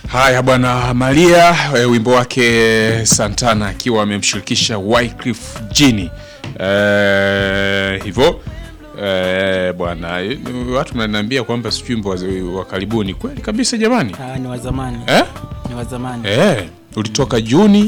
Haya bwana Maria e, wimbo wake Santana akiwa amemshirikisha Wycliffe Jean e, hivyo e, bwana e, watu mnaniambia kwamba sijui wimbo wa- wa karibuni kweli kabisa jamani Ah, ni wa zamani eh? ni wa zamani Eh, ulitoka Juni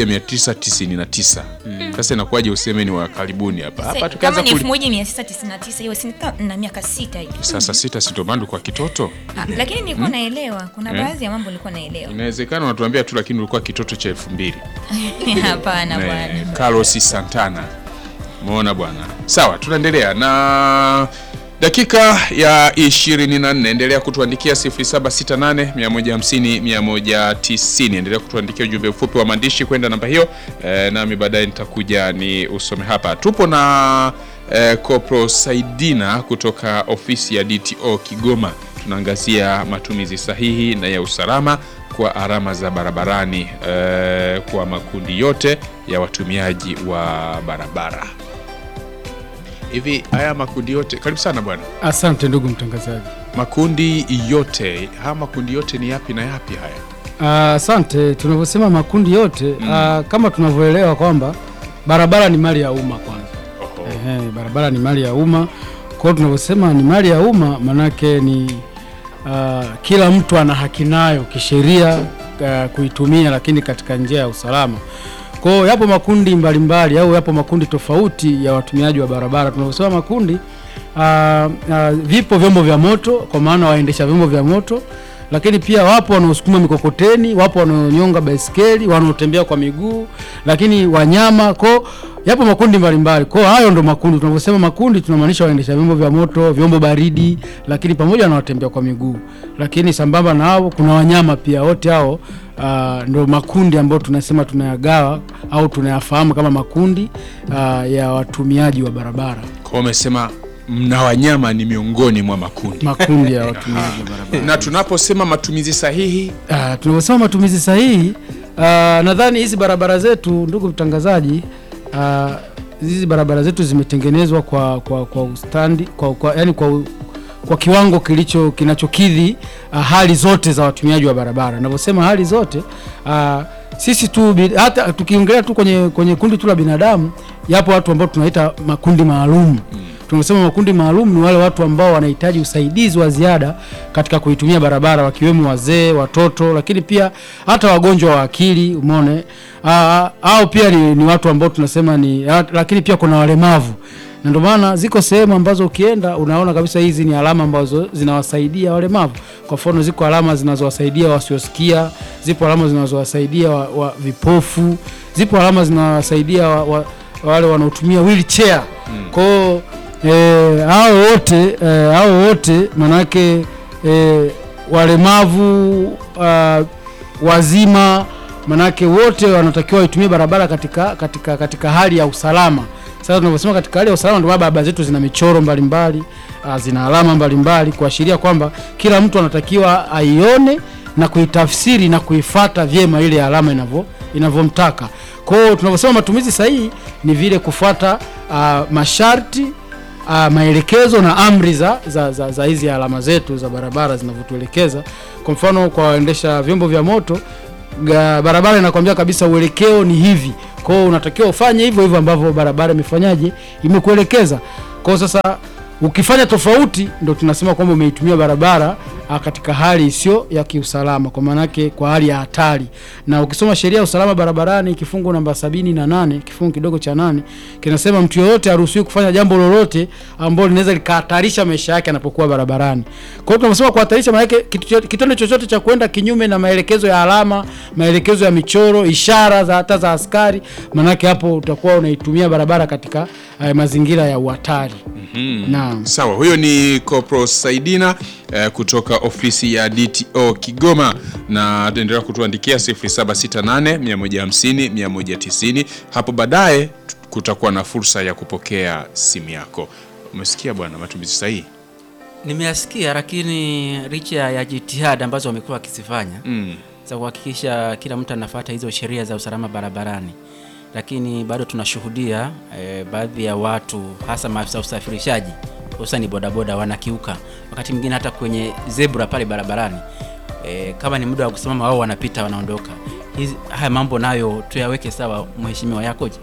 1999 sasa inakuwaje useme ni wa karibuni hapa hapa kama tukaanza ni kuli... 1999 hiyo si nika- na miaka sita hivi sasa sita sitomando kwa kitoto Ah, lakini nilikuwa naelewa kuna baadhi ya mambo nilikuwa naelewa inawezekana unatuambia tu lakini ulikuwa kitoto cha elfu mbili hapana Eh, bwana Carlos Santana. Umeona bwana. Sawa, tunaendelea na dakika ya 24. Endelea kutuandikia 0768 150 190. Endelea kutuandikia ujumbe mfupi wa maandishi kwenda namba hiyo e, nami baadaye nitakuja ni usome hapa. Tupo na e, Kopro Saidina kutoka ofisi ya DTO Kigoma. Tunaangazia matumizi sahihi na ya usalama kwa alama za barabarani eh, kwa makundi yote ya watumiaji wa barabara. Hivi haya makundi yote, karibu sana bwana. Asante ndugu mtangazaji. Makundi yote, haya makundi yote ni yapi na yapi haya? Ah, Asante. Tunavyosema makundi yote ah, kama tunavyoelewa kwamba barabara ni mali ya umma kwanza. Oho. Ehe, barabara ni mali ya umma. Kwa hiyo tunavyosema ni mali ya umma, manake ni ah, kila mtu ana haki nayo kisheria ah, kuitumia, lakini katika njia ya usalama. Kwa hiyo yapo makundi mbalimbali au yapo makundi tofauti ya watumiaji wa barabara. Tunavyosema makundi ah, ah, vipo vyombo vya moto, kwa maana waendesha vyombo vya moto lakini pia wapo wanaosukuma mikokoteni, wapo wanaonyonga baiskeli, wanaotembea kwa miguu, lakini wanyama ko yapo makundi mbalimbali. Kwa hayo ndo makundi. Tunavyosema makundi, tunamaanisha waendesha vyombo vya moto, vyombo baridi, lakini pamoja na watembea kwa miguu. Lakini sambamba na hao kuna wanyama pia, wote hao uh, ndo makundi ambayo tunasema tunayagawa au tunayafahamu kama makundi uh, ya watumiaji wa barabara, Kwa umesema mna wanyama ni miongoni mwa makundi. makundi ya watumiaji wa barabara. Na tunaposema matumizi sahihi, Ah, tunavyosema matumizi sahihi ah, nadhani hizi barabara zetu ndugu mtangazaji, ah, hizi barabara zetu zimetengenezwa kwa kwa kwa ustandi kwa, kwa, yani kwa, u- kwa kiwango kilicho kinachokidhi ah, hali zote za watumiaji wa barabara. Navyosema hali zote ah, sisi tu bi- hata tukiongelea tu kwenye kwenye kundi tu la binadamu, yapo watu ambao tunaita makundi maalum tunasema makundi maalum ni wale watu ambao wanahitaji usaidizi wa ziada katika kuitumia barabara, wakiwemo wazee, watoto, lakini pia hata wagonjwa wa akili, umeone Ah, au pia ni, ni watu ambao tunasema ni ah, lakini pia kuna walemavu, na ndio maana ziko sehemu ambazo ukienda unaona kabisa hizi ni alama ambazo zinawasaidia walemavu. Kwa mfano, ziko alama zinazowasaidia wasiosikia, zipo alama zinazowasaidia wa, wa vipofu, zipo alama zinawasaidia wa, wa, wale wanaotumia wheelchair kwa hiyo eh, hao wote eh, hao wote manake eh, walemavu uh, wazima manake wote wanatakiwa waitumie barabara katika, katika, katika hali ya usalama. Sasa tunavyosema katika hali ya usalama, ndio maana barabara zetu zina michoro mbalimbali uh, zina alama mbalimbali kuashiria kwamba kila mtu anatakiwa aione na kuitafsiri na kuifata vyema ile alama inavyo inavyomtaka. Kwa hiyo tunavyosema matumizi sahihi ni vile kufuata uh, masharti uh, maelekezo na amri za, za, za, za hizi alama zetu za barabara zinavyotuelekeza. Kwa mfano kwa waendesha vyombo vya moto ga, barabara inakwambia kabisa uelekeo ni hivi, kwa hiyo unatakiwa ufanye hivyo hivyo ambavyo barabara imefanyaje, imekuelekeza. Kwa hiyo sasa ukifanya tofauti, ndo tunasema kwamba umeitumia barabara ah, katika hali isiyo ya kiusalama, kwa maanake kwa hali ya hatari. Na ukisoma sheria ya usalama barabarani kifungu namba sabini na nane kifungu kidogo cha nane kinasema mtu yoyote haruhusiwi kufanya jambo lolote ambalo linaweza likahatarisha maisha yake anapokuwa barabarani. Kwa hiyo tunasema kuhatarisha, maanake kitu cho- kitendo chochote cha kwenda kinyume na maelekezo ya alama, maelekezo ya michoro, ishara za hata za askari, maanake hapo utakuwa unaitumia barabara katika eh, mazingira ya uhatari. Naam. sawa. Huyo ni Kopro Saidina eh, kutoka ofisi ya DTO Kigoma, na endelea kutuandikia 0768 150 190. Hapo baadaye tu- kutakuwa na fursa ya kupokea simu yako. Umesikia bwana, matumizi sahihi nimeyasikia lakini licha ya jitihada ambazo wamekuwa wakizifanya mm. za kuhakikisha kila mtu anafuata hizo sheria za usalama barabarani lakini bado tunashuhudia eh, baadhi ya watu hasa maafisa usafirishaji hususani bodaboda wanakiuka wakati mwingine hata kwenye zebra pale barabarani e, kama ni muda wa kusimama wao wanapita wanaondoka. Hizi haya mambo nayo tuyaweke sawa, mheshimiwa, yakoje?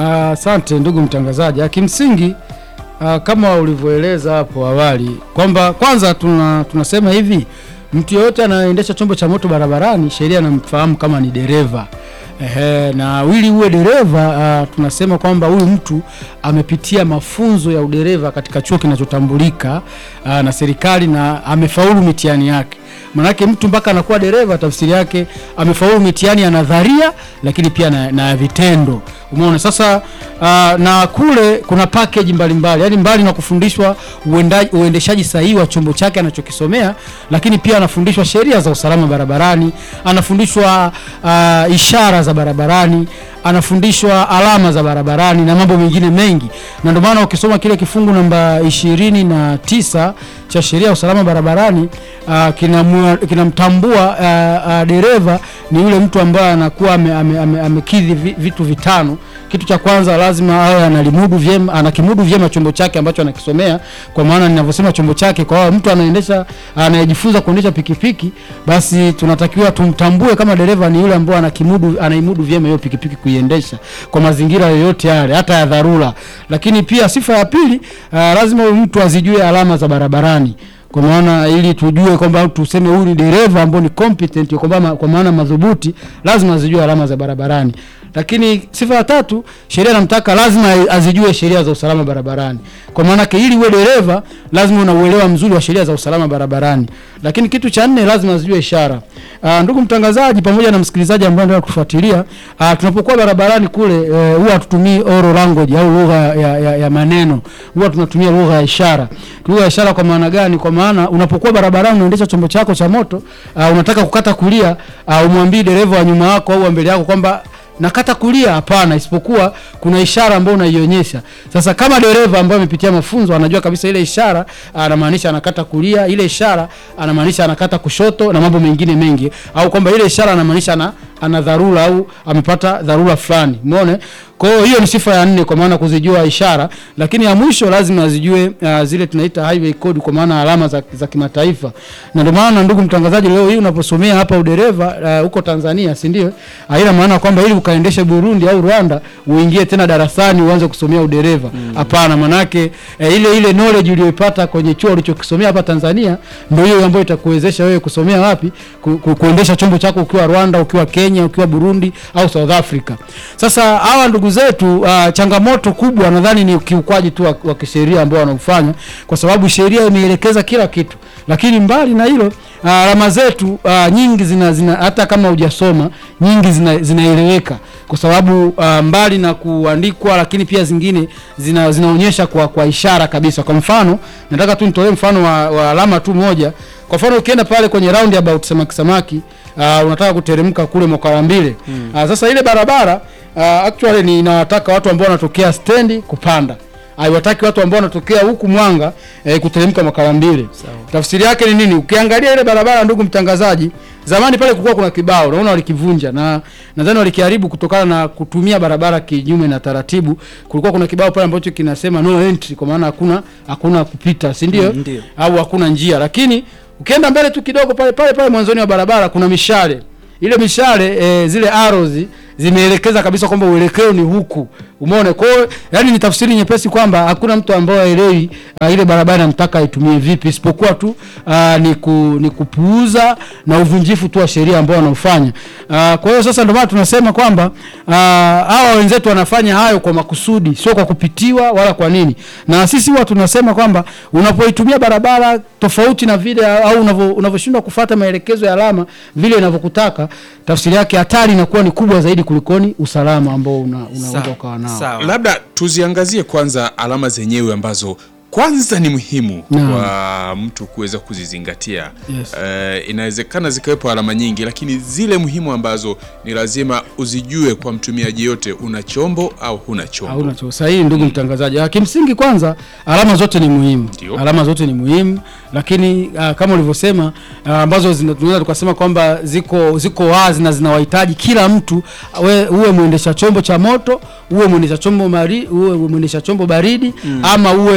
Asante ndugu mtangazaji. Ah, Kimsingi ah, kama ulivyoeleza hapo awali kwamba kwanza tuna, tunasema hivi mtu yeyote anayeendesha chombo cha moto barabarani sheria anamfahamu kama ni dereva. Ehe, na ili uwe dereva ah, tunasema kwamba huyu mtu amepitia mafunzo ya udereva katika chuo kinachotambulika ah, na serikali na amefaulu mitihani yake. Manake mtu mpaka anakuwa dereva, tafsiri yake amefaulu mitihani ya nadharia, lakini pia na, na ya vitendo. Umeona sasa. Uh, na kule kuna package mbalimbali, yaani mbali na kufundishwa uendaji- uendeshaji sahihi wa chombo chake anachokisomea, lakini pia anafundishwa sheria za usalama barabarani, anafundishwa uh, ishara za barabarani, anafundishwa alama za barabarani na mambo mengine mengi, na ndio maana ukisoma kile kifungu namba ishirini na tisa cha sheria ya usalama barabarani uh, kinamua- kinamtambua uh, uh, dereva ni yule mtu ambaye anakuwa ame- ame- ame- amekidhi vi- vitu vitano. Kitu cha kwanza lazima awe analimudu vyema, anakimudu vyema chombo chake ambacho anakisomea. Kwa maana ninavyosema chombo chake, kwa hiyo mtu anaendesha anayejifunza kuendesha pikipiki, basi tunatakiwa tumtambue kama dereva ni yule ambaye anakimudu anaimudu vyema hiyo pikipiki kuiendesha kwa mazingira yoyote yale, hata ya dharura. Lakini pia sifa ya pili, uh, lazima huyu mtu azijue alama za barabarani kwa maana ili tujue kwamba tuseme huyu ni dereva ambao ni competent kwa maana kwa maana madhubuti, lazima azijue alama za barabarani. Lakini sifa ya tatu, sheria inamtaka lazima azijue sheria za usalama barabarani. Kwa maana yake ili uwe dereva lazima una uelewa mzuri wa sheria za usalama barabarani. Lakini kitu cha nne, lazima azijue ishara. Aa, ndugu mtangazaji pamoja na msikilizaji ambaye anataka kufuatilia, aa, tunapokuwa barabarani kule eh, huwa hatutumii oral language au lugha ya, ya, ya maneno, huwa tunatumia lugha ya ishara. Lugha ya ishara kwa maana gani? Kwa maana unapokuwa barabarani unaendesha chombo chako cha moto, aa, unataka kukata kulia, aa, umwambie dereva wa nyuma yako au wa mbele yako kwamba nakata kulia. Hapana, isipokuwa kuna ishara ambayo unaionyesha. Sasa kama dereva ambaye amepitia mafunzo anajua kabisa ile ishara anamaanisha anakata kulia, ile ishara anamaanisha anakata kushoto na mambo mengine mengi, au kwamba ile ishara anamaanisha ana, ana dharura au amepata dharura fulani. Umeona? Kwa hiyo hiyo ni sifa ya nne, kwa maana kuzijua ishara, lakini ya mwisho lazima azijue uh, zile tunaita highway code, kwa maana alama za, za kimataifa. Na ndio maana ndugu mtangazaji, leo hii unaposomea hapa udereva uh, huko Tanzania, si ndio? Haina maana kwamba ili ukaendeshe Burundi au Rwanda uingie tena darasani uanze kusomea udereva. Hapana, manake eh, ile ile knowledge uliyoipata kwenye chuo ulichokisomea hapa Tanzania ndio hiyo ambayo itakuwezesha wewe kusomea wapi ku, ku, kuendesha chombo chako ukiwa Rwanda, ukiwa Kenya, ukiwa Burundi au South Africa. Sasa hawa ndugu zetu uh, changamoto kubwa nadhani ni ukiukwaji tu wa, wa kisheria ambao wanaufanya, kwa sababu sheria imeelekeza kila kitu, lakini mbali na hilo uh, alama zetu uh, nyingi zina, zina hata kama hujasoma nyingi zina, zinaeleweka kwa sababu uh, mbali na kuandikwa, lakini pia zingine zina, zinaonyesha kwa, kwa ishara kabisa. Kwa mfano nataka tu nitolee mfano wa, wa alama tu moja. Kwa mfano ukienda pale kwenye roundabout samaki samaki, uh, unataka kuteremka kule Mokarambile mm. uh, sasa ile barabara uh, actually ni inawataka watu ambao wanatokea stendi kupanda haiwataki watu ambao wanatokea huku Mwanga eh, kuteremka Makarambile. Tafsiri yake ni nini? Ukiangalia ile barabara, ndugu mtangazaji, zamani pale kulikuwa kuna kibao, naona walikivunja na nadhani walikiharibu kutokana na kutumia barabara kinyume na taratibu. Kulikuwa kuna kibao pale ambacho kinasema no entry, kwa maana hakuna hakuna kupita, si ndio? Mm, ndio. Au hakuna njia, lakini ukienda mbele tu kidogo pale pale pale mwanzoni wa barabara kuna mishale ile mishale e, zile arrows zimeelekeza kabisa kwamba uelekeo ni huku. Umeona? Kwa hiyo yani ni tafsiri nyepesi kwamba hakuna mtu ambaye aelewi uh, ile barabara namtaka aitumie vipi isipokuwa tu uh, ni, ku, ni kupuuza na uvunjifu tu wa sheria ambao wanaofanya. Uh, kwa hiyo sasa ndio maana tunasema kwamba uh, hawa wenzetu wanafanya hayo kwa makusudi, sio kwa kupitiwa wala kwa nini. Na sisi huwa tunasema kwamba unapoitumia barabara tofauti na vile au unavyo- unavyoshindwa kufuata maelekezo ya alama vile inavyokutaka, tafsiri yake hatari inakuwa ni kubwa zaidi kulikoni usalama ambao una, unaweza Sawa, ukawa nao. sawa. Labda tuziangazie kwanza alama zenyewe ambazo kwanza ni muhimu Naam. kwa mtu kuweza kuzizingatia. Yes. Eh, inawezekana zikawepo alama nyingi, lakini zile muhimu ambazo ni lazima uzijue kwa mtumiaji yote, una chombo au huna chombo. Hauna cho sahihi, ndugu mtangazaji. Ah, Kimsingi kwanza alama zote ni muhimu, Ndio. alama zote ni muhimu, lakini ah, kama ulivyosema ah, ambazo zina- tunaweza tukasema kwamba ziko ziko wazi na zinawahitaji kila mtu, we, uwe mwendesha chombo cha moto, uwe mwendesha chombo mari, uwe mwendesha chombo baridi ama uwe mm,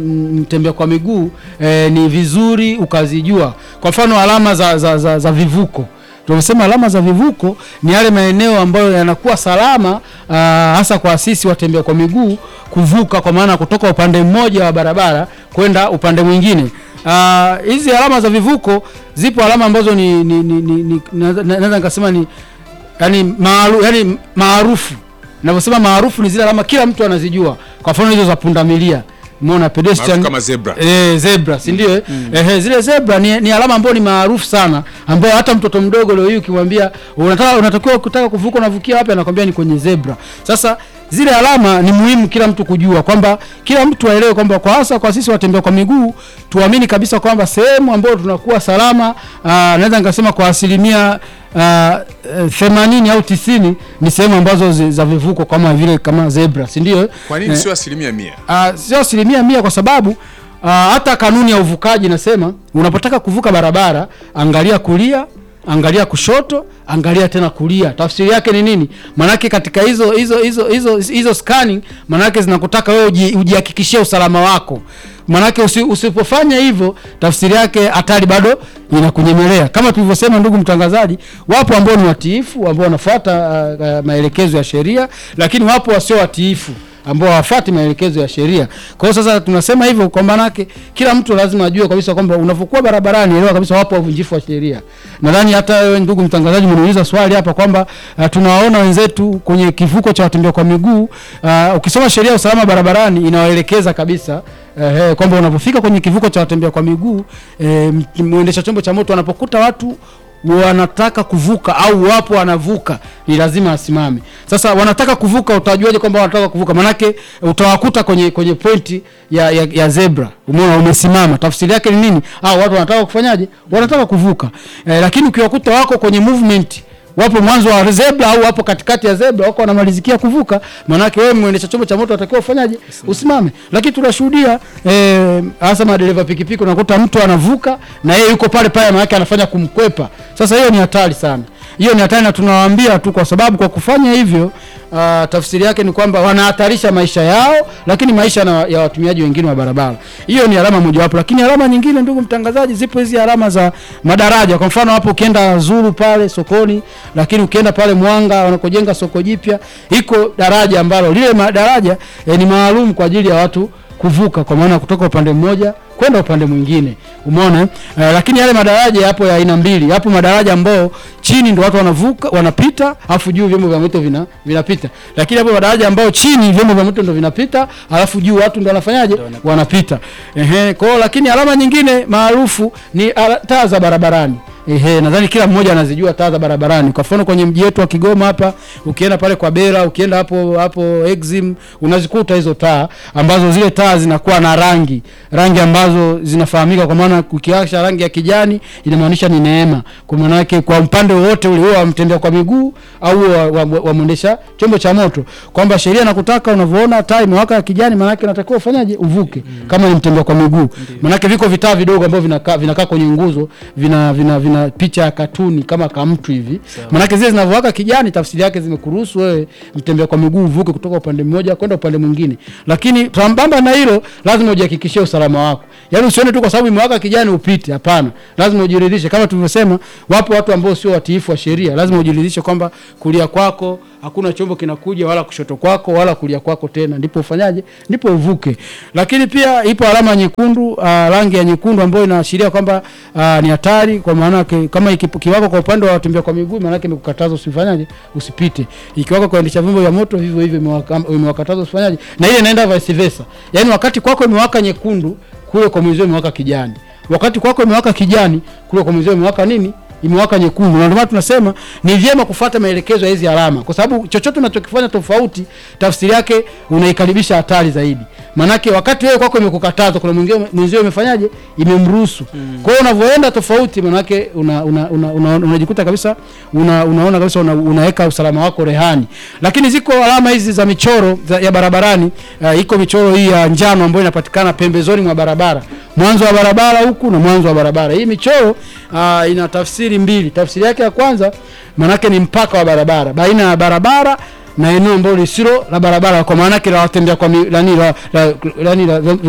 m- mtembea kwa miguu eh, ni vizuri ukazijua. Kwa mfano alama za, za, za, za vivuko tunasema alama za vivuko ni yale maeneo ambayo yanakuwa salama aa, hasa kwa sisi watembea kwa miguu kuvuka, kwa maana kutoka upande mmoja wa barabara kwenda upande mwingine. Ah, Hizi alama za vivuko zipo alama ambazo ni, ni, ni, ni, ni naweza naweza nikasema ni yani maaru, yani maarufu. Ninavyosema maarufu ni zile alama kila mtu anazijua, kwa mfano hizo za pundamilia, umeona pedestrian Maarufu kama zebra. Eh, zebra si ndio? eh? Ehe, zile zebra ni, ni alama ambayo ni maarufu sana, ambayo hata mtoto mdogo leo hii ukimwambia unataka unatakiwa kutaka kuvuka unavukia wapi, anakwambia ni kwenye zebra. Sasa zile alama ni muhimu kila mtu kujua kwamba kila mtu aelewe kwamba kwa hasa kwa sisi watembea kwa miguu tuamini kabisa kwamba sehemu ambayo tunakuwa salama, aa, naweza nikasema kwa asilimia aa, eh, themanini au tisini ni sehemu ambazo zi- za vivuko kama vile kama zebra, si ndio? Kwa nini Eh, sio asilimia mia? Ah, sio asilimia mia kwa sababu ah, hata kanuni ya uvukaji inasema unapotaka kuvuka barabara angalia kulia angalia kushoto angalia tena kulia tafsiri yake ni nini maanake katika hizo hizo hizo hizo hizo scanning maanake zinakutaka wewe uji- ujihakikishie usalama wako maanake usi, usipofanya hivyo tafsiri yake hatari bado inakunyemelea kama tulivyosema ndugu mtangazaji wapo ambao ni watiifu ambao wanafuata ah, ah, maelekezo ya sheria lakini wapo wasio watiifu ambao hawafuati maelekezo ya sheria. Kwa hiyo sasa tunasema hivyo kwa maanake kila mtu lazima ajue kabisa kwamba unapokuwa barabarani, elewa kabisa wapo wavunjifu wa sheria. Nadhani hata wewe ndugu mtangazaji umeniuliza swali hapa kwamba uh, tunawaona wenzetu kwenye kivuko cha watembea kwa miguu uh, ukisoma sheria ya usalama barabarani inawaelekeza kabisa uh, kwamba unapofika kwenye kivuko cha watembea kwa miguu eh, mwendesha chombo cha moto anapokuta watu wanataka kuvuka au wapo wanavuka, ni lazima asimame. Sasa wanataka kuvuka, utajuaje kwamba wanataka kuvuka? Manake utawakuta kwenye kwenye pointi ya, ya, ya zebra, umeona umesimama. Tafsiri yake ni nini? Au watu wanataka kufanyaje? Wanataka kuvuka eh, lakini ukiwakuta wako kwenye movement wapo mwanzo wa zebra au wapo katikati ya zebra wako wanamalizikia kuvuka, maanake wewe mwendesha chombo cha moto unatakiwa ufanyaje? Usimame. Lakini tunashuhudia eh, hasa madereva pikipiki, unakuta mtu anavuka na yeye yuko pale pale, maanake anafanya kumkwepa. Sasa hiyo ni hatari sana, hiyo ni hatari, na tunawaambia tu, kwa sababu kwa kufanya hivyo uh, tafsiri yake ni kwamba wanahatarisha maisha yao, lakini maisha na, ya watumiaji wengine wa barabara. Hiyo ni alama mojawapo, lakini alama nyingine, ndugu mtangazaji, zipo hizi alama za madaraja. Kwa mfano hapo ukienda Zuru pale sokoni, lakini ukienda pale Mwanga wanakojenga soko jipya, iko daraja ambalo lile ma- daraja eh, ni maalum kwa ajili ya watu kuvuka, kwa maana kutoka upande mmoja kwenda upande mwingine, umeona eh? Eh, lakini yale madaraja yapo ya aina mbili. Yapo madaraja ambao chini ndo watu wanavuka wanapita, afu juu vyombo vya moto vina vinapita, lakini hapo madaraja ambao chini vyombo vya moto ndo vinapita, alafu juu watu ndo wanafanyaje? Wanapita. Ehe, kwa hiyo lakini alama nyingine maarufu ni ala- taa za barabarani. Ehe, nadhani kila mmoja anazijua taa za barabarani. Kwa mfano kwenye mji wetu wa Kigoma hapa, ukienda pale kwa Bera, ukienda hapo hapo Exim, unazikuta hizo taa ambazo zile taa zinakuwa na rangi, rangi ambazo zinafahamika kwa maana ukiwasha rangi ya kijani inamaanisha ni neema. Kwa maana yake kwa upande wote ule wa mtembea kwa miguu au wa, wa, wa, wa mwendesha chombo cha moto kwamba sheria nakutaka unavyoona taa imewaka ya kijani, maana yake unatakiwa ufanyaje? Uvuke kama ni mtembea kwa miguu. Maana yake viko vitaa vidogo ambavyo vinakaa vinakaa kwenye nguzo vina vina, vina picha ya katuni kama kamtu hivi. Maanake zile zinavyowaka kijani, tafsiri yake zimekuruhusu wewe mtembea kwa miguu uvuke kutoka upande mmoja kwenda upande mwingine. Lakini sambamba na hilo, lazima ujihakikishie usalama wako. Yaani usione tu kwa sababu imewaka kijani upite, hapana. Lazima ujiridhishe, kama tulivyosema, wapo watu ambao sio watiifu wa sheria. Lazima ujiridhishe kwamba kulia kwako hakuna chombo kinakuja, wala kushoto kwako wala kulia kwako tena, ndipo ufanyaje? Ndipo uvuke. Lakini pia ipo alama nyekundu, uh, rangi ya nyekundu ambayo inaashiria kwamba uh, ni hatari, kwa maana yake kama iki- kiwako kwa upande wa watembea kwa miguu, maana yake imekukataza usifanyaje, usipite. Ikiwako kuendesha vyombo vya moto, vivyo hivyo imewaka- imewakataza usifanyaje, na ile inaenda vice versa. Yaani wakati kwako imewaka nyekundu, kule kwa mwenzio imewaka kijani. Wakati kwako imewaka kijani, kule kwa mwenzio imewaka nini? imewaka nyekundu, na ndio maana tunasema ni vyema kufuata maelekezo ya hizi alama, kwa sababu chochote unachokifanya tofauti, tafsiri yake unaikaribisha hatari zaidi. Maanake wakati wewe kwako imekukataza, kuna mwingine mwenzio imefanyaje, imemruhusu. Kwa hiyo unavyoenda tofauti, maanake una, una, una, una, unajikuta kabisa una, unaona kabisa una, unaweka usalama wako rehani. Lakini ziko alama hizi za michoro za, ya barabarani. Uh, iko michoro hii ya njano ambayo inapatikana pembezoni mwa barabara mwanzo wa barabara huku na mwanzo wa barabara. Hii michoro uh, ina tafsiri mbili. Tafsiri yake ya kwanza maanake ni mpaka wa barabara baina ya barabara na eneo ambalo lisilo la barabara, kwa maana yake la watembea kwa mi- nani la, la, nani la, la, la,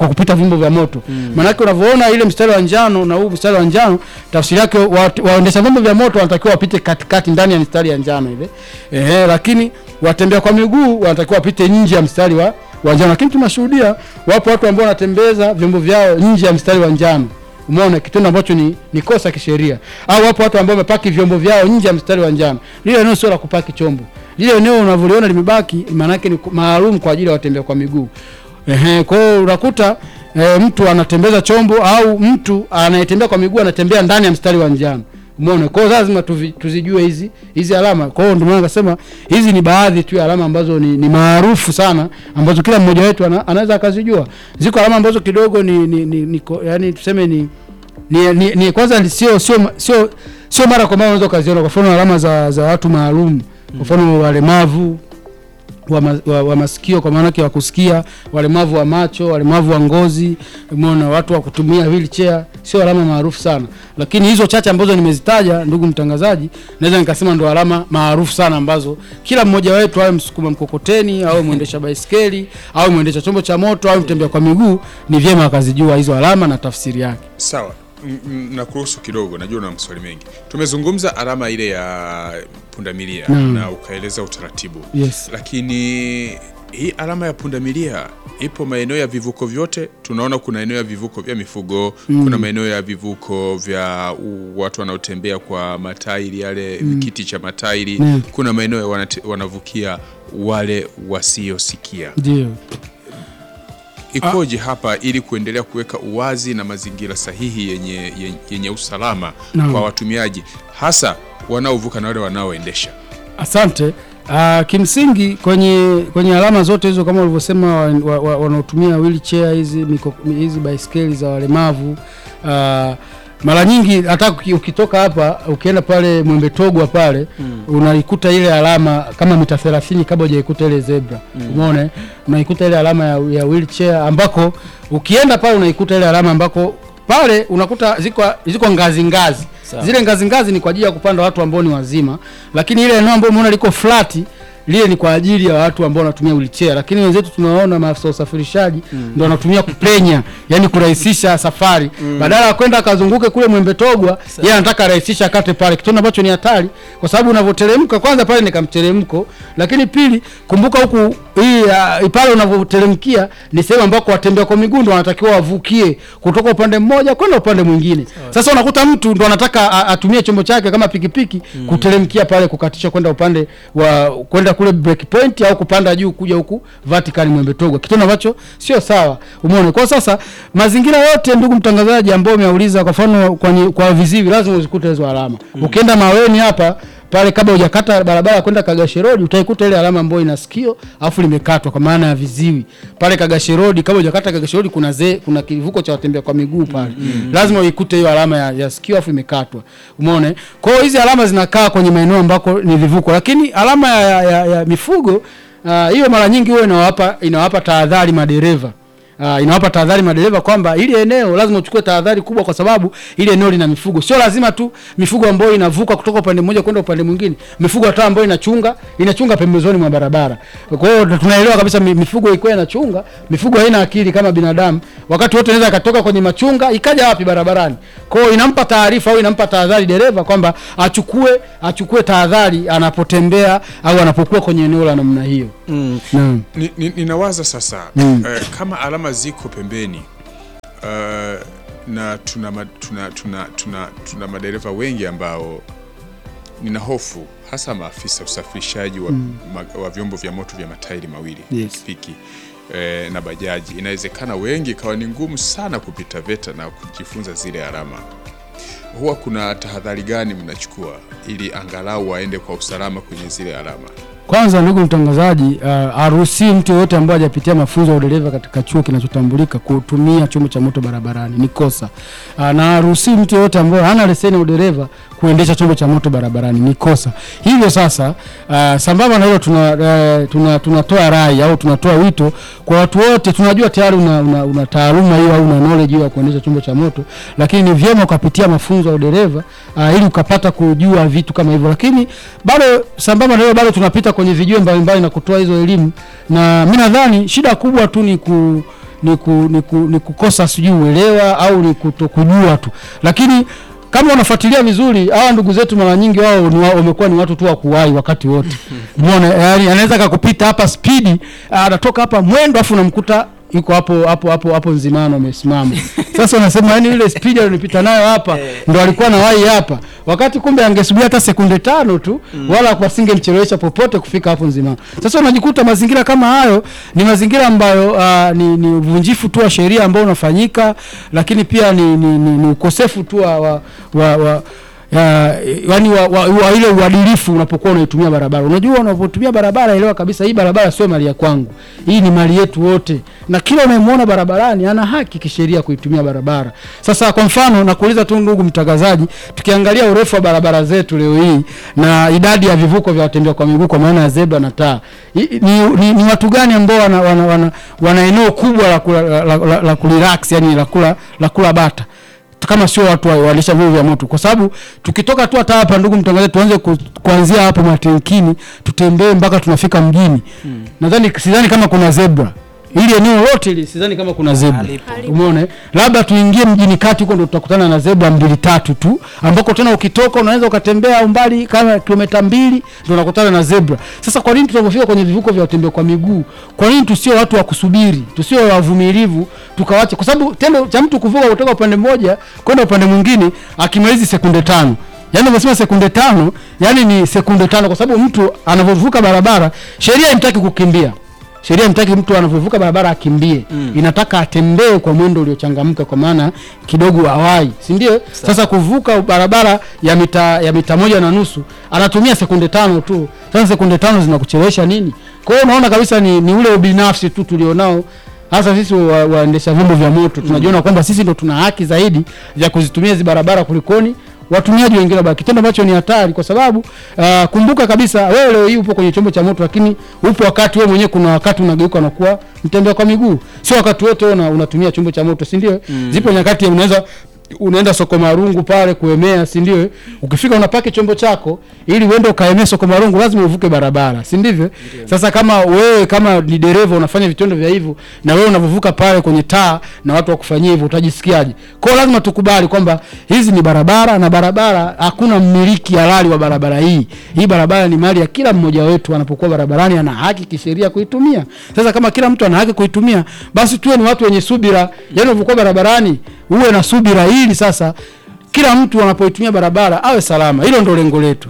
kwa kupita vyombo vya moto maanake unavyoona ile mstari wa njano na huu mstari wa njano tafsiri yake wa- waendesha vyombo vya moto wanatakiwa wapite katikati ndani ya mstari ya njano ile ehe, lakini watembea kwa miguu wanatakiwa wapite nje ya mstari wa wa njano lakini tunashuhudia wapo watu ambao wanatembeza vyombo vyao nje ya mstari wa njano umeona kitendo ambacho ni, ni kosa kisheria au wapo watu ambao wamepaki vyombo vyao nje ya mstari wa njano lile eneo sio la kupaki chombo lile eneo unavyoliona limebaki maanake ni ku- maalum kwa ajili ya watembea kwa miguu Ehe, kwa hiyo unakuta e, mtu anatembeza chombo au mtu anayetembea kwa miguu anatembea ndani ya mstari wa njano umeona kwa hiyo lazima tuvi, tuzijue hizi hizi alama kwa hiyo ndio maana nikasema hizi ni baadhi tu ya alama ambazo ni, ni maarufu sana ambazo kila mmoja wetu ana, anaweza akazijua ziko alama ambazo kidogo ni, ni, ni, ni ko- yani tuseme ni ni, ni, ni kwanza ni sio sio sio sio mara kwa mara unaweza ukaziona kwa mfano alama za, za watu maalum kwa mfano walemavu wa, ma, wa, wa masikio kwa maana yake wa kusikia, walemavu wa macho, walemavu wa ngozi, umeona watu wa kutumia wheelchair, sio alama maarufu sana, lakini hizo chache ambazo nimezitaja, ndugu mtangazaji, naweza nikasema ndo alama maarufu sana ambazo kila mmoja wetu, awe msukuma mkokoteni, awe mwendesha baiskeli, awe mwendesha chombo cha moto, awe mtembea kwa miguu, ni vyema akazijua hizo alama na tafsiri yake. Sawa, M- m- nakuruhusu kidogo, najua una maswali mengi. Tumezungumza alama ile ya pundamilia Naam. na ukaeleza utaratibu Yes. lakini hii alama ya pundamilia ipo maeneo ya vivuko vyote. Tunaona kuna eneo ya vivuko vya mifugo kuna maeneo ya vivuko vya u, watu wanaotembea kwa matairi yale kiti cha matairi Mm. kuna maeneo ya wanate- wanavukia wale wasiosikia. Ndio. Ikoje hapa ili kuendelea kuweka uwazi na mazingira sahihi yenye, yenye, yenye usalama Naam. kwa watumiaji hasa wanaovuka na wale wanaoendesha. Asante. Uh, kimsingi kwenye kwenye alama zote hizo kama ulivyosema wa- wa- wa- wanaotumia wheelchair hizi miko- hizi baiskeli za walemavu uh, mara nyingi hata uki- ukitoka hapa ukienda pale Mwembe Togwa pale unaikuta ile alama kama mita 30 kabla hujaikuta ile zebra umeona eh? unaikuta ile alama ya, ya wheelchair ambako ukienda pale unaikuta ile alama ambako pale unakuta ziko ziko ngazi ngazi Sawa. zile ngazi ngazi ni kwa ajili ya kupanda watu ambao ni wazima, lakini ile eneo ambalo umeona liko flati lile ni kwa ajili ya watu ambao wanatumia wheelchair, lakini wenzetu tunawaona maafisa wa usafirishaji ndio wanatumia kupenya, yani kurahisisha safari badala ya kwenda akazunguke kule Mwembe Togwa, yeye anataka arahisisha akate pale, kitendo ambacho ni hatari, kwa sababu unavyoteremka kwanza pale ni kamteremko, lakini pili, kumbuka huku hii uh, pale unavyoteremkia ni sehemu ambako watembea kwa miguu ndio wanatakiwa wavukie kutoka upande mmoja kwenda upande mwingine. Sasa unakuta mtu ndo anataka a- atumie chombo chake kama pikipiki kuteremkia pale kukatisha kwenda upande wa kwenda kule break point au kupanda juu kuja huku vertical Mwembe Togwa, kitendo ambacho sio sawa. Umeona? Kwa sasa mazingira yote, ndugu mtangazaji, ambao umeuliza, kwa mfano kwa, ni- kwa viziwi lazima uzikute hizo alama. Ukienda Maweni hapa pale kabla hujakata barabara ya kwenda Kagashe Road utaikuta ile alama ambayo ina sikio afu limekatwa kwa maana ya viziwi. Pale Kagashe Road kabla hujakata Kagashe Road kuna ze, kuna kivuko cha watembea kwa miguu pale. Lazima uikute hiyo alama ya, ya sikio afu imekatwa. Umeona? eh? Kwa hiyo hizi alama zinakaa kwenye maeneo ambako ni vivuko, lakini alama ya, ya, ya, ya mifugo ah, hiyo mara nyingi huwa inawapa inawapa tahadhari madereva. Uh, inawapa tahadhari madereva kwamba ili eneo lazima uchukue tahadhari kubwa, kwa sababu ili eneo lina mifugo. Sio lazima tu mifugo ambayo inavuka kutoka upande mmoja kwenda upande mwingine, mifugo hata ambayo inachunga inachunga pembezoni mwa barabara. Kwa hiyo tunaelewa kabisa mi- mifugo ikiwa inachunga, mifugo haina akili kama binadamu, wakati wote inaweza ikatoka kwenye machunga ikaja wapi barabarani. Kwa hiyo inampa taarifa au inampa tahadhari dereva kwamba achukue achukue tahadhari anapotembea au anapokuwa kwenye eneo la namna hiyo. Mm. Naam. Ni- ni- Ninawaza sasa Mm. eh, kama alama ziko pembeni eh, na tuna, ma- tuna, tuna, tuna, tuna madereva wengi ambao nina hofu hasa maafisa usafirishaji wa, ma, wa vyombo vya moto vya matairi mawili Yes. pikipiki eh, na bajaji. Inawezekana wengi ikawa ni ngumu sana kupita VETA na kujifunza zile alama. Huwa kuna tahadhari gani mnachukua ili angalau waende kwa usalama kwenye zile alama? Kwanza ndugu mtangazaji, uh, haruhusiwi mtu yoyote ambaye hajapitia mafunzo ya udereva katika chuo kinachotambulika kutumia chombo cha moto barabarani, ni kosa. Uh, na haruhusiwi mtu yoyote ambaye hana leseni ya udereva kuendesha chombo cha moto barabarani, ni kosa. Hivyo sasa, uh, sambamba na hilo tuna, uh, tuna, tunatoa rai au tunatoa wito kwa watu wote. Tunajua tayari una, una, una taaluma hiyo au una knowledge hiyo ya kuendesha chombo cha moto, lakini ni vyema ukapitia mafunzo ya udereva uh, ili ukapata kujua vitu kama hivyo, lakini bado sambamba na hilo bado tunapita kwenye vijue mbalimbali na kutoa hizo elimu, na mi nadhani shida kubwa tu ni ku ni, ku, ni, ku, ni kukosa sijui uelewa au ni kutokujua tu, lakini kama unafuatilia vizuri hawa ndugu zetu mara nyingi wao ni wa- wamekuwa ni watu tu wa kuwahi wakati wote. Umeona, yani anaweza kakupita hapa spidi, anatoka hapa mwendo afu unamkuta yuko hapo hapo hapo hapo Nzimano amesimama. Sasa unasema yani ile spidi alionipita nayo hapa ndo alikuwa na wahi hapa, wakati kumbe angesubiri hata sekunde tano tu wala wasingemchelewesha popote kufika hapo Nzimano. Sasa unajikuta mazingira kama hayo ni mazingira ambayo uh, ni, ni uvunjifu tu wa sheria ambao unafanyika, lakini pia ni, ni, ni, ni ukosefu tu wa, wa, wa, wa ya, yani wa, wa, wa ile uadilifu unapokuwa unaitumia barabara. Unajua, unapotumia barabara, elewa kabisa hii barabara sio mali ya kwangu, hii ni mali yetu wote, na kila unayemwona barabarani ana haki kisheria kuitumia barabara. Sasa kwa mfano, nakuuliza tu ndugu mtangazaji, tukiangalia urefu wa barabara zetu leo hii na idadi ya vivuko vya watembea kwa miguu kwa maana ya zebra na taa, i- ni, ni, ni watu gani ambao wana, wana, wana, wana eneo kubwa la, kula, la, la, la, la kurelax yani la kula, la kula bata kama sio watu wa- waendesha vyombo vya moto, kwa sababu tukitoka tu hata hapa, ndugu mtangazaji, tuanze ku, kuanzia hapo matenkini tutembee mpaka tunafika mjini hmm. Nadhani sidhani kama kuna zebra ili eneo lote ili sidhani kama kuna zebra Halipo. umeona eh? labda tuingie mjini kati huko ndo tutakutana na zebra mbili tatu tu ambako tena ukitoka unaweza ukatembea umbali kama kilomita mbili ndo unakutana na zebra sasa kwa nini tunapofika kwenye vivuko vya watembea kwa miguu kwa nini tusio watu wa kusubiri tusio wavumilivu tukawache kwa sababu tendo cha mtu kuvuka kutoka upande mmoja kwenda upande mwingine akimalizi sekunde tano yaani umesema sekunde tano yani ni sekunde tano kwa sababu mtu anavyovuka barabara sheria imtaki kukimbia sheria imtaki mtu anavyovuka barabara akimbie mm. inataka atembee kwa mwendo uliochangamka kwa maana kidogo awai si ndio sasa kuvuka barabara ya mita ya mita moja na nusu anatumia sekunde tano tu sasa sekunde tano zinakuchelewesha nini kwa hiyo unaona kabisa ni, ni ule ubinafsi tu tulionao hasa sisi wa- waendesha vyombo vya moto tunajiona kwamba sisi ndo tuna haki zaidi ya kuzitumia hizi barabara kulikoni watumiaji wengine wa kitendo ambacho ni hatari kwa sababu uh, kumbuka kabisa wewe leo hii upo kwenye chombo cha moto lakini upo wakati wewe mwenyewe kuna wakati unageuka na kuwa mtembea kwa miguu sio wakati wote wewe una, unatumia chombo cha moto si ndio mm. zipo nyakati unaweza unaenda soko marungu pale kuemea si ndio ukifika unapaki chombo chako ili uende ukaemea soko marungu lazima uvuke barabara si ndivyo sasa kama wewe kama ni dereva unafanya vitendo vya hivyo na wewe unavyovuka pale kwenye taa na watu wakufanyia hivyo utajisikiaje kwa hiyo lazima tukubali kwamba hizi ni barabara na barabara hakuna mmiliki halali wa barabara hii hii barabara ni mali ya kila mmoja wetu anapokuwa barabarani ana haki kisheria kuitumia sasa kama kila mtu ana haki kuitumia basi tuwe ni watu wenye subira yaani unavyokuwa barabarani uwe na subira ili sasa kila mtu anapoitumia barabara awe salama hilo ndo lengo letu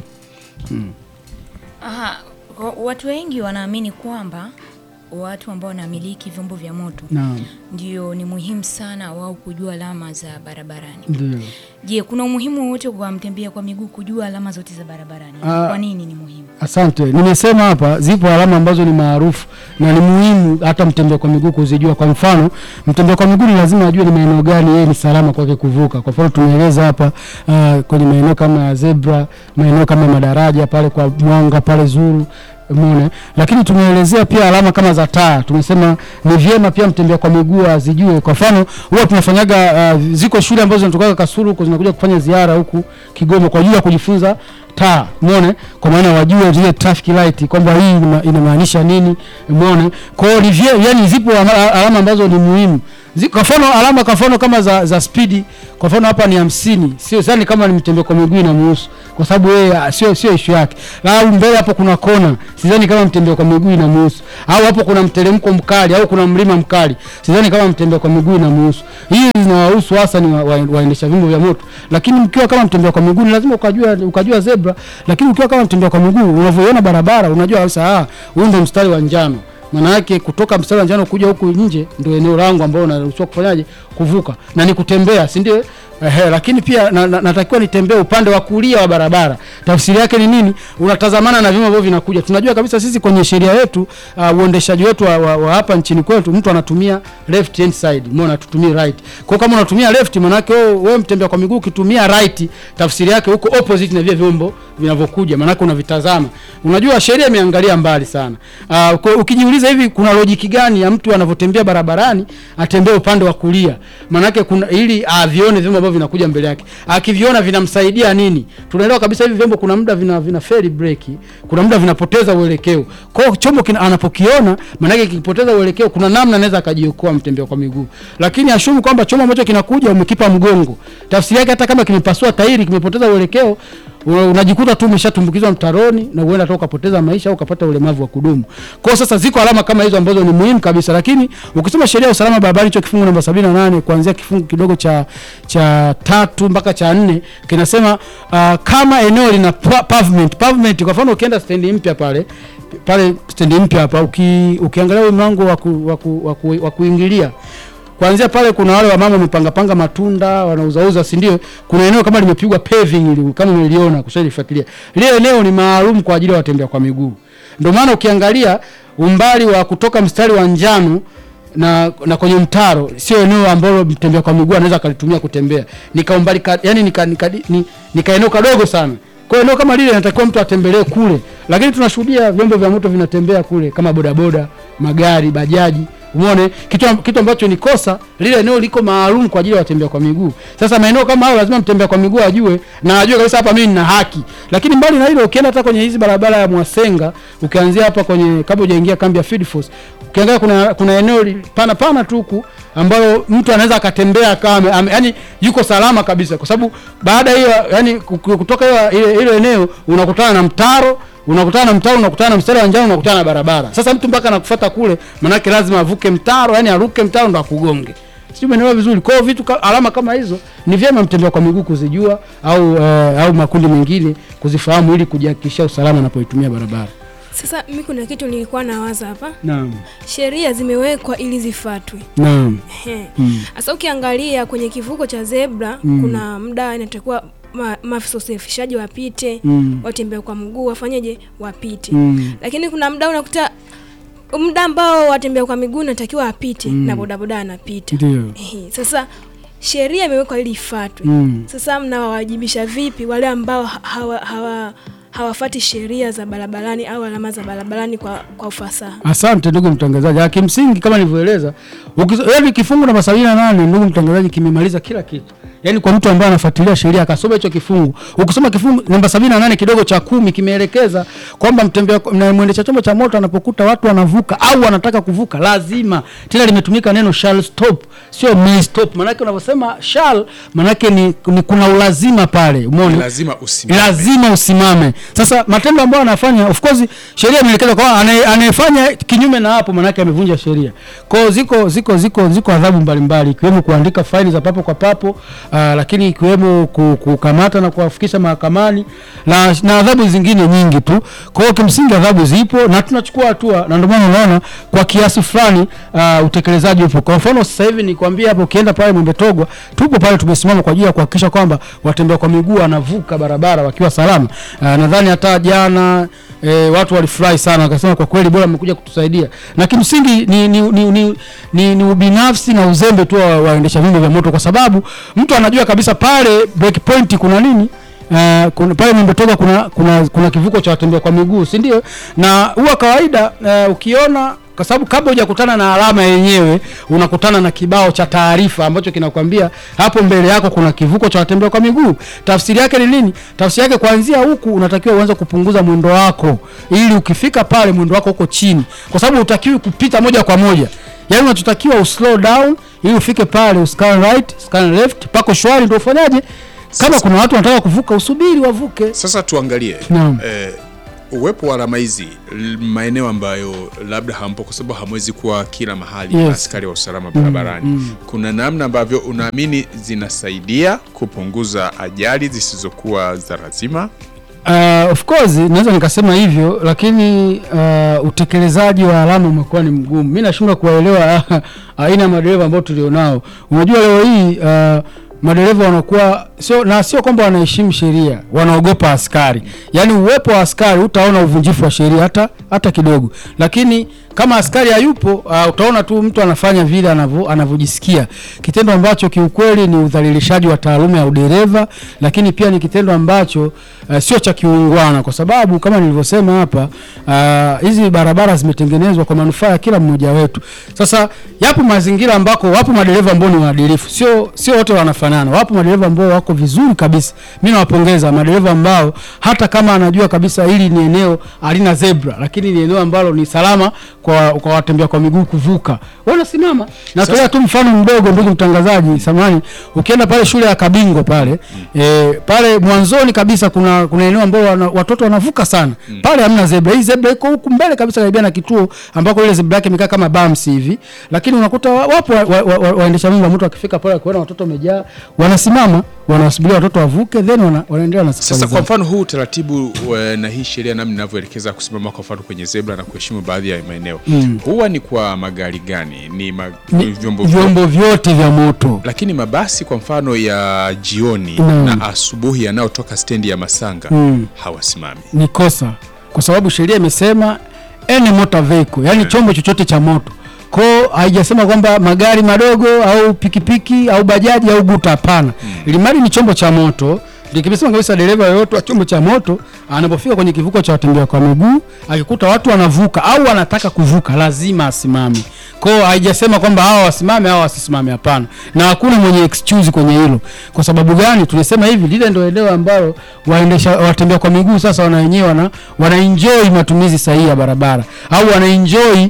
Aha, wa- watu wengi wanaamini kwamba watu ambao wanamiliki vyombo vya moto naam ndio ni muhimu sana wao kujua alama za barabarani. ndio Je, kuna umuhimu wote kwa mtembea kwa miguu kujua alama zote za barabarani? Ah. Kwa nini ni muhimu? Asante, nimesema hapa zipo alama ambazo ni maarufu na ni muhimu hata mtembea kwa miguu kuzijua. Kwa mfano, mtembea kwa miguu ni lazima ajue ni maeneo gani yeye ni salama kwake kuvuka. Kwa mfano, tumeeleza hapa uh, kwenye maeneo kama ya zebra, maeneo kama madaraja pale kwa Mwanga pale Zuru Umeona, lakini tumeelezea pia alama kama za taa. Tumesema ni vyema pia mtembea kwa miguu azijue. Kwa mfano, huwa tunafanyaga uh, ziko shule ambazo zinatoka Kasulu huko zinakuja kufanya ziara huku Kigoma kwa ajili ya kujifunza taa umeona kwa maana wajue zile traffic light kwamba hii inama- inamaanisha nini umeona kwa hiyo ni vye- yani zipo ama- alama ambazo ni muhimu Zi- kwa mfano alama kwa mfano kama za za spidi kwa mfano hapa ni hamsini sio sani kama ni mtembea kwa miguu inamuhusu kwa sababu yeye ah, sio sio issue yake au mbele hapo kuna kona sidhani kama mtembea kwa miguu inamuhusu au hapo kuna mteremko mkali au kuna mlima mkali sidhani kama mtembea kwa miguu inamuhusu hii zinawahusu hasa ni wa- wa- waendesha vyombo vya moto lakini mkiwa kama mtembea kwa miguu ni lazima ukajua ukajua zebra lakini ukiwa kama mtembea kwa miguu unavyoiona barabara unajua kabisa ah huu ndio mstari wa njano maana yake kutoka mstari wa njano kuja huku nje ndio eneo langu ambao unaruhusiwa kufanyaje kuvuka na ni kutembea si ndio Ehe, lakini pia na, na, natakiwa nitembee upande wa kulia wa barabara. Tafsiri yake ni nini? Unatazamana na vyuma ambavyo vinakuja. Tunajua kabisa sisi kwenye sheria yetu uh, uendeshaji wetu wa, wa, wa hapa nchini kwetu mtu anatumia left hand side, umeona, tutumie right. Kwa hiyo kama unatumia left, maana yake wewe wewe mtembea kwa miguu ukitumia right, tafsiri yake huko opposite na vile vyombo vinavyokuja, maana yake unavitazama. Unajua sheria imeangalia mbali sana. Uh, kwa- ukijiuliza hivi kuna lojiki gani ya mtu anavyotembea barabarani atembee upande wa kulia? Maana yake kuna ili avione vyombo ambavyo ambavyo vinakuja mbele yake, akiviona vinamsaidia nini. Tunaelewa kabisa hivi vyombo kuna muda vina vina feri breki, kuna muda vinapoteza uelekeo. Kwa hiyo chombo kina, anapokiona maana yake kikipoteza uelekeo, kuna namna anaweza akajiokoa mtembea kwa miguu, lakini ashumu kwamba chombo ambacho kinakuja umekipa mgongo, tafsiri yake hata kama kimepasua tairi, kimepoteza uelekeo una- unajikuta tu umeshatumbukizwa mtaroni na uenda hata ukapoteza maisha au ukapata ulemavu wa kudumu. Kwa hiyo sasa ziko alama kama hizo ambazo ni muhimu kabisa, lakini ukisoma sheria ya usalama barabarani hicho kifungu namba 78 kuanzia kifungu kidogo cha cha tatu mpaka cha nne kinasema uh, kama eneo lina pa- pavement pavement, kwa mfano ukienda stendi mpya pale pale stendi mpya hapa uki, ukiangalia ule mlango wa ku- wa ku- wa ku- wa kuingilia kuanzia pale kuna wale wamama wamepanga panga matunda wanauzauza, si ndio? Kuna eneo kama limepigwa paving ili kama umeliona kushalifuatilia, lile eneo ni maalum kwa ajili ya watembea kwa miguu. Ndio maana ukiangalia umbali wa kutoka mstari wa njano na, na kwenye mtaro sio eneo ambalo mtembea kwa miguu anaweza akalitumia kutembea, nika umbali ka, yani nika, nika, ni, nika eneo kadogo sana. Kwa hiyo eneo kama lile inatakiwa mtu atembelee kule, lakini tunashuhudia vyombo vya moto vinatembea kule kama bodaboda, magari, bajaji Umeone kitu, kitu ambacho ni kosa. Lile eneo liko maalum kwa ajili ya watembea kwa miguu. Sasa maeneo kama hayo lazima mtembea kwa miguu ajue na ajue kabisa hapa mimi nina haki. Lakini mbali na hilo, ukienda hata kwenye hizi barabara ya Mwasenga, ukianzia hapa kwenye kabla hujaingia kambi ya Field Force, ukiangalia kuna kuna eneo li- pana pana tu huku ambalo mtu anaweza akatembea kama ame- yani yuko salama kabisa, kwa sababu baada ya hiyo yani ku- kutoka hiyo ile ile eneo unakutana na mtaro unakutana na mtaro, unakutana na mstari wa njano, unakutana na barabara. Sasa mtu mpaka anakufuata kule, manake lazima avuke mtaro, yani aruke mtaro ndo akugonge. Sijui umeelewa vizuri. Kwa hiyo vitu ka, alama kama hizo ni vyema mtembea kwa miguu kuzijua au uh, au makundi mengine kuzifahamu ili kujihakikishia usalama anapoitumia barabara. Sasa mi kuna kitu nilikuwa nawaza hapa, Naam. sheria zimewekwa ili zifuatwe. Naam. Ehe. Mm. Sasa ukiangalia kwenye kivuko cha zebra Mm. kuna muda inatakiwa ma, maafisa usafirishaji wapite, Mm. watembea kwa mguu wafanyeje, wapite. Mm. Lakini kuna muda unakuta muda ambao watembea kwa miguu natakiwa apite Mm. na bodaboda anapita. Ndio. Ehe. Sasa sheria imewekwa ili ifuatwe. Mm. Sasa mnawawajibisha vipi wale ambao ha- hawa, hawa hawafati sheria za barabarani au alama za barabarani kwa, kwa ufasaha? Asante ndugu mtangazaji. Ah, Kimsingi kama nilivyoeleza, ukizo- yaani kifungu namba sabini na nane ndugu mtangazaji, kimemaliza kila kitu. Yaani kwa mtu ambaye anafuatilia sheria akasoma hicho kifungu, ukisoma kifungu namba sabini na nane kidogo cha kumi kimeelekeza kwamba mtembea na mwendesha chombo cha moto anapokuta watu wanavuka au wanataka kuvuka, lazima tena limetumika neno shall stop, sio may stop. Maanake unavyosema shall, maanake ni, ni kuna ulazima pale, umeona lazima usimame. lazima usimame. Sasa matendo ambayo anafanya, of course sheria imeelekeza kwa anaye- anayefanya kinyume na hapo, maanake amevunja sheria. Kwa hiyo ziko ziko ziko ziko adhabu mbalimbali, ikiwemo kuandika faini za papo kwa papo, aa, lakini ikiwemo ku- kukamata na kuwafikisha mahakamani na, na adhabu zingine nyingi tu. Kwa hiyo kimsingi adhabu zipo na tunachukua hatua, na ndio maana unaona kwa kiasi fulani aa, utekelezaji upo. Kwa mfano sasa hivi nikwambia hapo, ukienda pale Mwembe Togwa, tupo pale tumesimama kwa ajili ya kuhakikisha kwamba watembea kwa miguu wanavuka barabara wakiwa salama. Aa, nadhani hata jana e, watu walifurahi sana wakasema kwa kweli bora mmekuja kutusaidia, na kimsingi ni, ni, ni, ni, ni, ni ubinafsi na uzembe tu wa waendesha vyombo vya moto, kwa sababu mtu anajua kabisa pale break point kuna nini Uh, kuna, pale Mwembe Togwa kuna, kuna, kuna kivuko cha watembea kwa miguu si ndio? Na huwa kawaida uh, ukiona kwa sababu kabla hujakutana na alama yenyewe unakutana na kibao cha taarifa ambacho kinakwambia hapo mbele yako kuna kivuko cha watembea kwa miguu. Tafsiri yake ni nini? Tafsiri yake kuanzia huku unatakiwa uanze kupunguza mwendo wako, ili ukifika pale mwendo wako uko chini, kwa sababu utakiwi kupita moja kwa moja. Yaani unachotakiwa uslow down ili ufike pale, uscan right, scan left, pako shwari, ndio ufanyaje. Kama kuna watu wanataka kuvuka, usubiri wavuke. Sasa tuangalie Naam. eh, uwepo wa alama hizi l- maeneo ambayo labda hampo kwa sababu hamwezi kuwa kila mahali Yes. na askari wa usalama barabarani. Kuna namna ambavyo unaamini zinasaidia kupunguza ajali zisizokuwa za lazima? Uh, of course naweza nikasema hivyo, lakini uh, utekelezaji wa alama umekuwa ni mgumu. Mi nashindwa kuwaelewa aina ya madereva ambao tulionao. Unajua leo hii uh, madereva wanakuwa sio na sio kwamba wanaheshimu sheria, wanaogopa askari. Yaani uwepo wa askari utaona uvunjifu wa sheria hata hata kidogo, lakini kama askari hayupo uh, utaona tu mtu anafanya vile anavyo- anavyojisikia, kitendo ambacho kiukweli ni udhalilishaji wa taaluma ya udereva, lakini pia ni kitendo ambacho uh, sio cha kiungwana, kwa sababu kama nilivyosema hapa uh, hizi barabara zimetengenezwa kwa manufaa ya kila mmoja wetu. Sasa yapo mazingira ambako wapo madereva ambao ni waadilifu, sio sio wote wanafanana. Wapo madereva ambao wako vizuri kabisa, mimi nawapongeza madereva ambao hata kama anajua kabisa hili ni eneo halina zebra, lakini ni eneo ambalo ni salama kwa, kwa watembea kwa miguu kuvuka, wanasimama. Natolea tu mfano mdogo, ndugu mtangazaji, samani, ukienda pale shule ya Kabingo pale e, pale mwanzoni kabisa kuna kuna eneo ambao wana, watoto wanavuka sana pale, hamna zebra. Hii zebra iko huku mbele kabisa karibia na kituo ambako ile zebra yake imekaa kama bumps hivi, lakini unakuta wa- wapo waendesha wa, wa, wa, waendesha vyombo vya moto wakifika pale wakiona watoto wamejaa, wanasimama wanasubiria watoto wavuke, then wana, wanaendelea na safari Sasa kwa zao. mfano huu utaratibu wa- na hii sheria namna inavyoelekeza kusimama kwa mfano kwenye zebra na kuheshimu baadhi ya maeneo huwa ni kwa magari gani? Ni, ma, Ni vyombo vyombo vyote vya moto lakini mabasi kwa mfano ya jioni Naam. na asubuhi yanayotoka stendi ya Masanga Mm. hawasimami. ni kosa kwa sababu sheria imesema any motor vehicle, yani chombo chochote cha moto ko haijasema kwamba magari madogo au pikipiki au bajaji au guta, hapana. Ili mradi ni chombo cha moto, ndio kimesema kabisa dereva yoyote wa chombo cha moto anapofika kwenye kivuko cha watembea kwa miguu akikuta watu wanavuka au wanataka kuvuka lazima asimame. Kwao haijasema kwamba hawa wasimame hawa wasisimame, hapana, na hakuna mwenye excuse kwenye hilo. Kwa sababu gani? Tulisema hivi, lile ndio eneo ambalo waendesha watembea kwa miguu sasa wana wenyewe wana, wana enjoy matumizi sahihi ya barabara au wana enjoy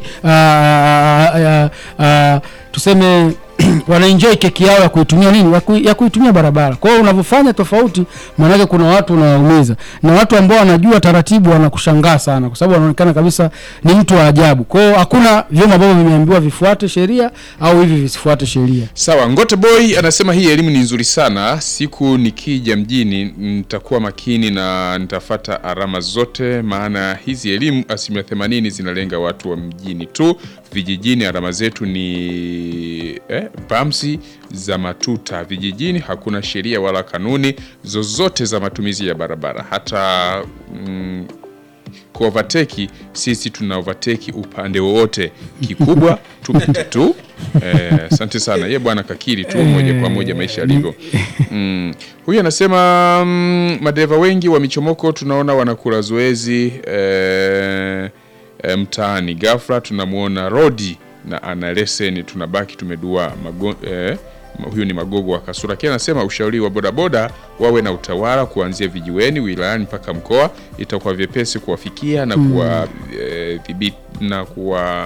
uh, uh, uh, tuseme wanaenjoy keki yao ya kuitumia nini ya, ku, ya kuitumia barabara. Kwa hiyo unavyofanya tofauti, maanake kuna watu unawaumiza, na watu ambao wanajua taratibu wanakushangaa sana, kwa sababu wanaonekana kabisa ni mtu wa ajabu. Kwa hiyo hakuna vyombo ambavyo vimeambiwa vifuate sheria au hivi visifuate sheria. Sawa, Ngote Boy anasema hii elimu ni nzuri sana. Siku nikija mjini nitakuwa makini na nitafata alama zote, maana hizi elimu asilimia themanini zinalenga watu wa mjini tu. Vijijini alama zetu ni eh, bamsi za matuta. Vijijini hakuna sheria wala kanuni zozote za matumizi ya barabara hata mm, ku overtake sisi tuna overtake upande wowote, kikubwa tupite tu. Eh, Asante sana ye bwana kakiri tu moja kwa moja maisha yalivyo. Mm. Huyu anasema mm, madereva wengi wa michomoko tunaona wanakula zoezi eh, eh, mtaani, ghafla tunamwona rodi na ana leseni, tunabaki tumedua mago, eh, huyu ni Magogo wa Kasura. Kia anasema ushauri wa bodaboda wawe na utawala kuanzia vijiweni, wilayani mpaka mkoa, itakuwa vyepesi kuwafikia na kuwa eh, dhibiti na kuwa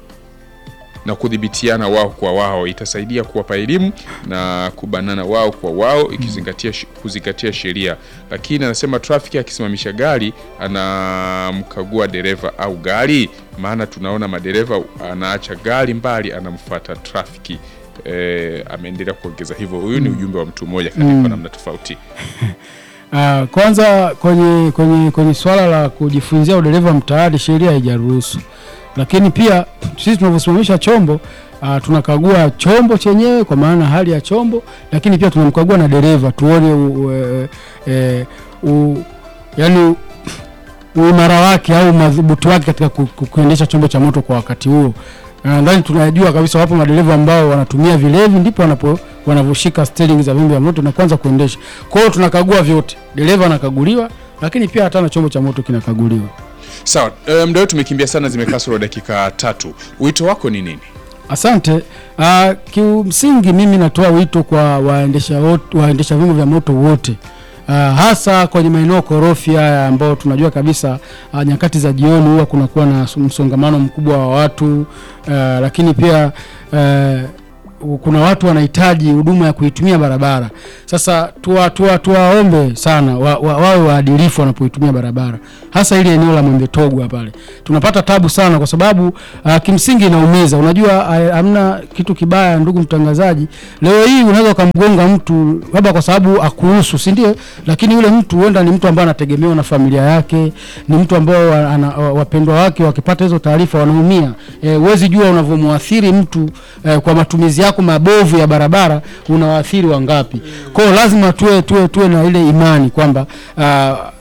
na kudhibitiana wao kwa wao, itasaidia kuwapa elimu na kubanana wao kwa wao, ikizingatia kuzingatia sheria. Lakini anasema trafiki akisimamisha gari anamkagua dereva au gari, maana tunaona madereva anaacha gari mbali, anamfuata trafiki. E, ameendelea kuongeza hivyo. Huyu ni ujumbe wa mtu mmoja katika namna tofauti. Uh, kwanza kwenye kwenye kwenye swala la kujifunzia udereva mtaani sheria haijaruhusu, lakini pia sisi tunavyosimamisha chombo uh, tunakagua chombo chenyewe kwa maana hali ya chombo, lakini pia tunamkagua na dereva tuone u, e, e, u, yani uimara wake au madhubuti wake katika ku, ku, kuendesha chombo cha moto kwa wakati huo. Na Nadhani tunajua kabisa wapo madereva ambao wanatumia vilevi ndipo wanapo wanavyoshika steering za vyombo vya moto na kwanza kuendesha. Kwa hiyo tunakagua vyote, dereva anakaguliwa, lakini pia hata na chombo cha moto kinakaguliwa. Sawa, e, muda wetu tumekimbia sana, zimekaa sura dakika tatu. Wito wako ni nini? Asante. Uh, kimsingi mimi natoa wito kwa waendesha wot- waendesha vyombo vya moto wote uh, hasa kwenye maeneo korofi haya ambao tunajua kabisa uh, nyakati za jioni huwa kunakuwa na msongamano mkubwa wa watu uh, lakini pia uh, kuna watu wanahitaji huduma ya kuitumia barabara. Sasa tuwa, tuwa, tuwaombe sana wa, wa, wawe waadilifu wanapoitumia barabara, hasa ile eneo la Mwembe Togwa pale tunapata tabu sana, kwa sababu uh, kimsingi inaumiza. Unajua uh, hamna kitu kibaya, ndugu mtangazaji, leo hii unaweza ukamgonga mtu labda kwa sababu akuhusu, si ndio? Lakini yule mtu huenda ni mtu ambaye anategemewa na familia yake, ni mtu ambao wa- ana- wa- wapendwa wake wakipata hizo taarifa wanaumia. Eh, Huwezi jua unavyomwathiri mtu eh, kwa matumizi yako mabovu ya barabara unawaathiri wangapi. Kwa hiyo lazima tuwe, tuwe, tuwe na ile imani kwamba uh,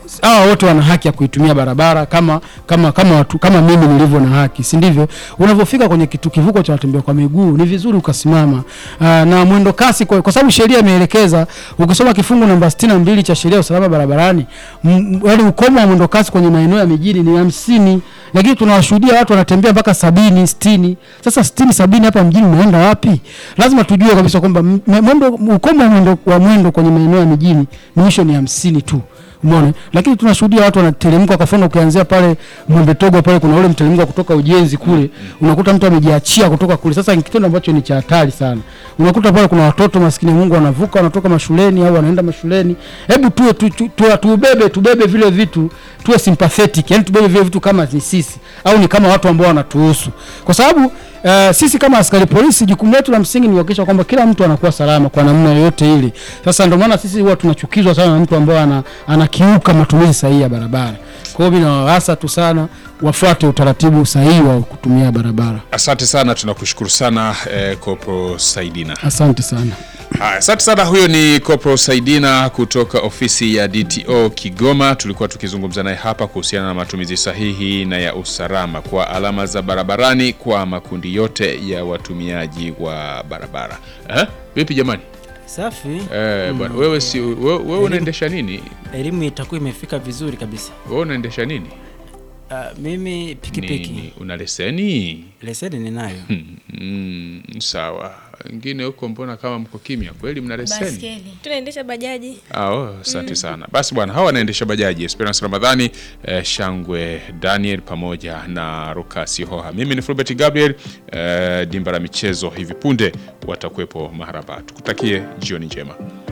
hawa wote wana haki ya kuitumia barabara kama kama kama watu kama mimi nilivyo na haki, si ndivyo? Unavyofika kwenye kitu kivuko cha watembea kwa miguu ni vizuri ukasimama. Aa, na mwendo kasi kwa, kwa sababu sheria imeelekeza, ukisoma kifungu namba 62 cha sheria ya usalama barabarani, m- yaani ukomo wa mwendo kasi kwenye maeneo ya mijini ni hamsini, lakini tunawashuhudia watu wanatembea mpaka sabini, sitini. Sasa sitini, sabini hapa mjini unaenda wapi? Lazima tujue kabisa kwamba m- mwendo ukomo wa mwendo, wa mwendo kwenye maeneo ya mijini ni mwisho ni hamsini tu umeona lakini tunashuhudia watu wanateremka kwa mfano ukianzia pale Mwembe Togo pale kuna ule mteremko kutoka ujenzi kule unakuta mtu amejiachia kutoka kule sasa ni kitendo ambacho ni cha hatari sana unakuta pale kuna watoto maskini ya Mungu wanavuka wanatoka mashuleni au wanaenda mashuleni hebu tuwe tu, tu, tu, tubebe tubebe vile vitu tuwe sympathetic yani tubebe vile vitu kama ni sisi au ni kama watu ambao wanatuhusu kwa sababu Uh, sisi kama askari polisi jukumu letu la msingi ni kuhakikisha kwamba kila mtu anakuwa salama kwa namna yoyote ile. Sasa ndio maana sisi huwa tunachukizwa sana na mtu ambaye ana, anakiuka matumizi sahihi ya barabara. Kwa hiyo mimi nawaasa tu sana wafuate utaratibu sahihi wa kutumia barabara. Asante sana, tunakushukuru sana eh, Kopro Saidina. Asante sana. Haya, asante sana. Huyo ni Kopro Saidina kutoka ofisi ya DTO Kigoma. Tulikuwa tukizungumza naye hapa kuhusiana na matumizi sahihi na ya usalama kwa alama za barabarani kwa makundi yote ya watumiaji wa barabara. Eh? Vipi jamani? Safi. Eh, bwana wewe si wewe, wewe unaendesha nini? Elimu itakuwa imefika vizuri kabisa. Wewe unaendesha nini? Uh, mimi pikipiki Ni, una leseni? leseni ninayo. Mm, sawa. Wengine huko mbona kama mko kimya? Kweli mna leseni? Baskeli. tunaendesha bajaji Ah, oh, asante sana. Basi bwana, hawa wanaendesha bajaji Esperance Ramadhani, eh, Shangwe Daniel pamoja na Rukasi Hoha. Mimi ni Fulbert Gabriel, eh, dimba la michezo hivi punde watakuwepo maharaba. Tukutakie jioni njema.